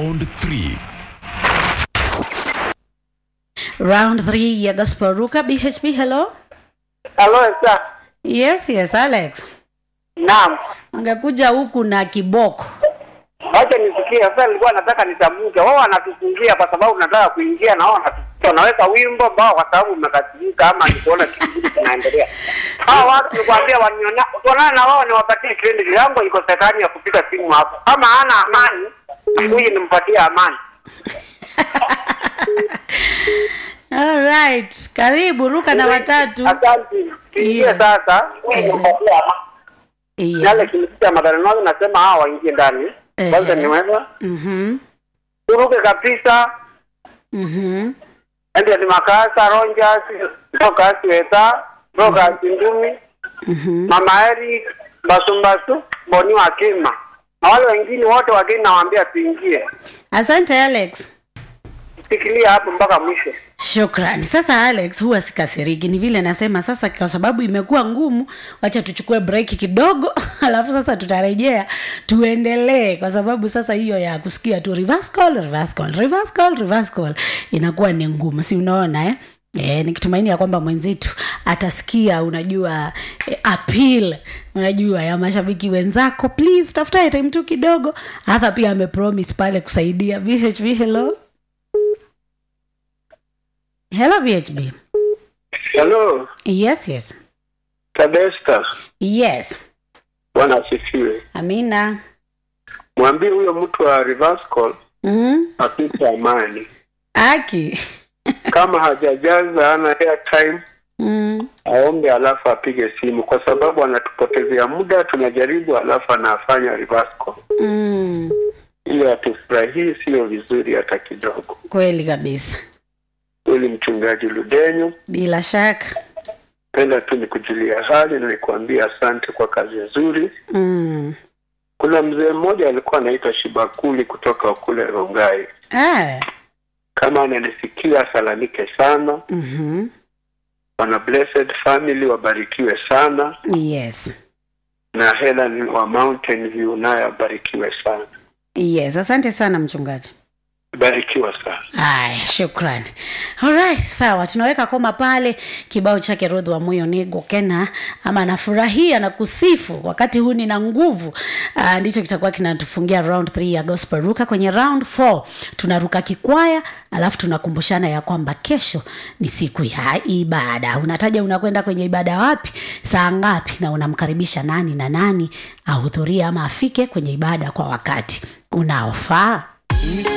round 3 round 3 ya gospel ruka bhb hello Halo Esa. yes yes alex Naam. ungekuja huku na kiboko Wacha nisikie. Sasa nilikuwa nataka nitamke. Wao wanatufungia kwa sababu nataka kuingia na wao wanatufungia. Wanaweka wimbo ambao kwa sababu umekasirika ama nikuona kitu kingine kinaendelea. Hao watu nikwambia waniona tuonana na wao niwapatie credit yangu iko sekani ya kupiga simu hapo. Kama hana amani, huyu nimpatie amani. alright karibu ruka na watatu Asante. Ingie Yeah. sasa. Huyu nimpatie amani. Yale yeah. kimsikia madhara nasema hawa waingie ndani. Eh. Kwanza niweza. Mhm, Turuke kabisa. mhm. ende ni makasa ronjas rokasi weta rokasi ndumi Mhm. mama eri mbasumbasu boni wakima na wale wengine wote wageni nawaambia tuingie asante alex fikiria hapo mpaka mwisho shukrani sasa alex huwa sikasiriki ni vile nasema sasa kwa sababu imekuwa ngumu wacha tuchukue break kidogo alafu sasa tutarejea tuendelee kwa sababu sasa hiyo ya kusikia tu reverse call, reverse call, reverse call, reverse call inakuwa ni ngumu si unaona eh? E, nikitumaini ya kwamba mwenzetu atasikia unajua e, appeal unajua ya mashabiki wenzako please tafuta time tu kidogo hata pia amepromise pale kusaidia vhv hello hello vhb Hello, yes yes Tadesta. yes Bwana asifiwe. amina Mwambie huyo mtu wa reverse call mm? apite amani. aki Kama hajajaza ana airtime mm. aombe, alafu apige simu, kwa sababu anatupotezea muda. Tunajaribu, alafu anafanya reverse call. Mm. Ile hatufurahii, sio vizuri hata kidogo. kweli kabisa Huyu mchungaji Ludenyo, bila shaka penda tu nikujulia hali na nikuambia asante kwa kazi nzuri. mm. Kuna mzee mmoja alikuwa anaitwa Shibakuli kutoka kule Rongai. ah. Kama ananisikia salamike sana. mm-hmm. wana blessed family wabarikiwe sana yes na Helen wa Mountain View naye abarikiwe sana yes asante sana mchungaji barikiwa sana aya shukrani alright sawa tunaweka koma pale kibao chake rodhi wa moyo nego kena ama anafurahia na kusifu wakati huu nina nguvu uh, ndicho kitakuwa kinatufungia round 3 ya gospel ruka kwenye round 4 tunaruka kikwaya alafu tunakumbushana ya kwamba kesho ni siku ya ibada unataja unakwenda kwenye ibada wapi saa ngapi na unamkaribisha nani na nani ahudhurie ama afike kwenye ibada kwa wakati unaofaa